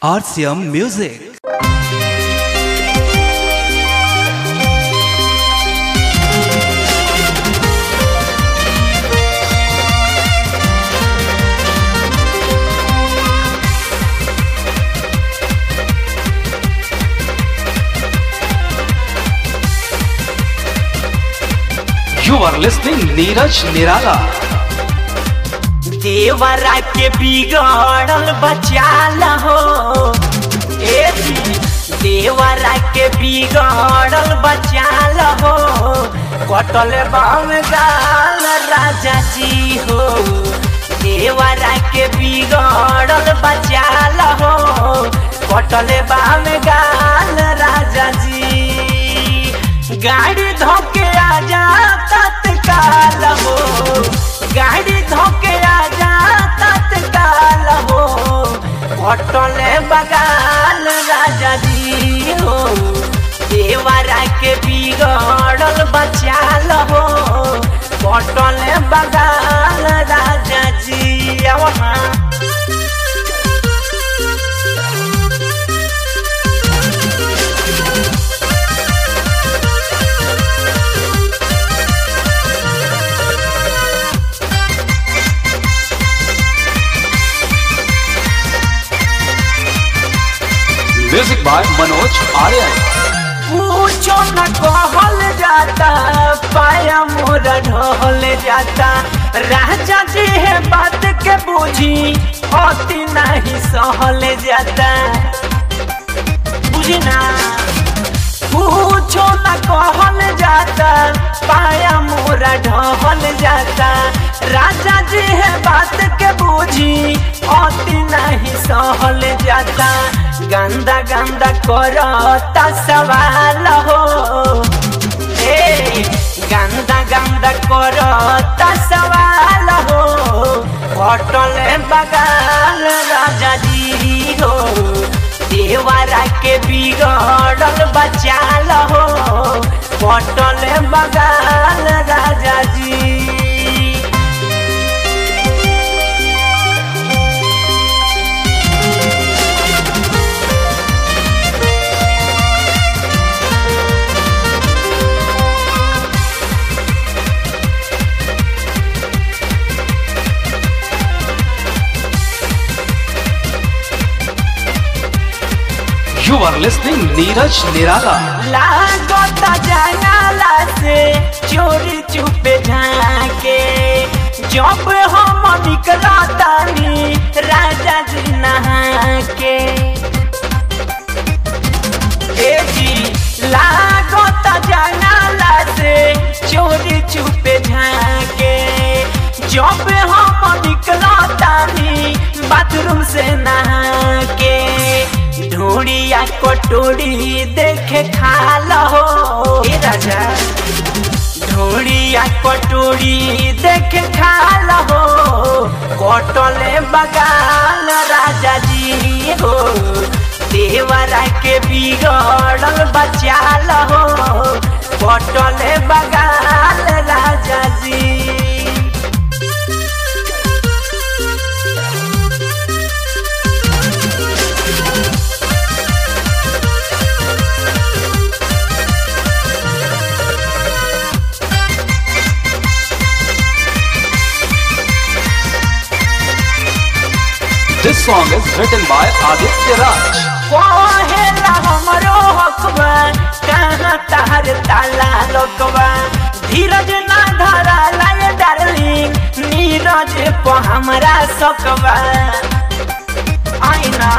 RCM Music. You are listening Neeraj Nirala. देवरा के बिगड़ल बचाल हो ए जी, देवरा के बिगड़ल बचाल हो कटल बाम गाल राजा जी हो देवरा के बिगड़ल बचाल हो कटल बाम गाल राजा जी गाड़ी धोके आजा तत्काल हो गाड़ी धोके आजा तत्काल हो होटले बगाल राजा जी हो देवरा के बिगड़ल बचाल हो होटले बगाल राजा जी वहाँ Music by Manoj Aryan. पूछो न कहल जाता पाया मोर ढोल जाता राजा जी है बात के बूझी अति नहीं सहल जाता बुझी ना पूछो न कहल जाता पाया मोरा ढहल जाता राजा जी है बात के बूझी अति नहीं सहल जाता गंदा गंदा करता सवाल हो ए गंदा गंदा करता सवाल हो होटल बगाल राजा जी हो देवरा के बिगड़ल बचाल हो होटल बगाल राजा जी You are listening Neeraj Nirala. लागता जंगला से चोरी चुपे झाके जब हम निकला तानी राजा जी नहा के ए जी लागता जंगला से चोरी चुपे झाके जब हम निकला तानी बाथरूम से नहा के ढूढ़िया कटोरी देखे खाल हो ए राजा ढूढ़िया कटोरी देखे खाल हो कटले बगाल राजा जी हो देवरा के बिगड़ल बचाल हो कटले बगाल राजा जी This song is written by Aditya Raj. कहेला हमरो हकबा कहाँ तार ताला लोकबा धीरज ना धरा लाए डार्लिंग नीरज को हमरा सकबा आईना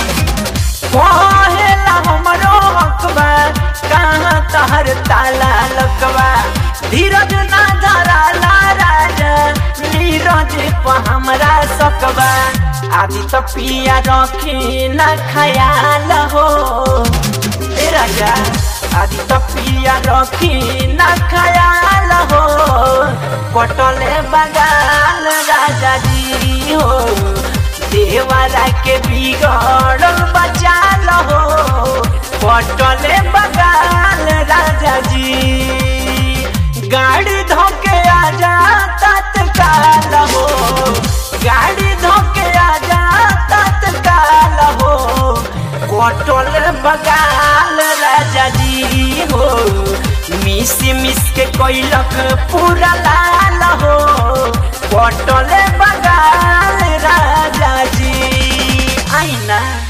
कहेला हमरो हकबा कहाँ तार ताला लोकबा धीरज ना धरा ला राजा नीरज को हमरा सकबा आदि तो पिया रखी न खयाल हो ए राजा आदि तो पिया रखी न खयाल हो पटले बगाल राजा जी हो देवरा के बिगड़ल बचाल हो पटले बगाल राजा जी गाड़ी धोके आजा तत्काल हो गाड़ी धोके आजा तत्काल हो कटल बगाल राजा जी हो मिस मिस के कैलक पूरा लाल हो कटल बगाल राजा जी आईना